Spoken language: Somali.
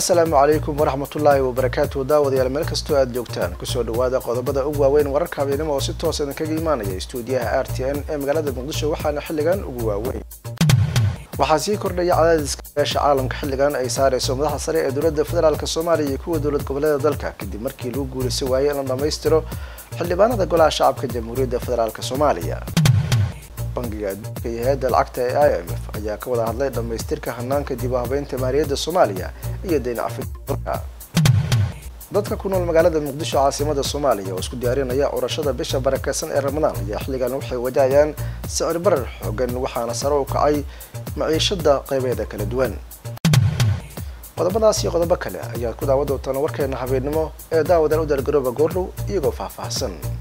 assalaamu calaykum waraxmatullaahi wabarakaatu daawadayaal meel kastoo aada joogtaan kusoo dhawaada qodobada ugu waaweyn wararka habeenimo oo si toos idinkaga imaanaya stuudiyaha r t n ee magaalada muqdisho waxaana xilligan ugu waaweyn waxaa sii kordhaya cadaadiska beesha caalamka xilligan ay saareyso madaxda sare ee dowladda federaalk soomaaliya iyo kuwa dowlad goboleeda dalka kadib markii lagu guulaysan waayey in la dhammaystiro xildhibaanada golaha shacabka jamhuuriyadda federaalk soomaaliya bangiga adduunka iyo hay-adda lacagta ee i m f ayaa ka wada hadlay dhammaystirka hanaanka dib u habeynta maaliyadda soomaaliya iyo dayn cafidka dadka ku nool magaalada muqdisho caasimada soomaaliya oo isku diyaarinaya urashada bisha barakeysan ee ramadaan ayaa xilligan waxay wajahayaan sicir barar xoogan waxaana sare u kacay maciishada qeybeeda kala duwan qodobadaas iyo qodobo kale ayaad ku daawan doontaan warkeena habeennimo ee daawadan u daargarooba goordhow iyagoo faahfaahsan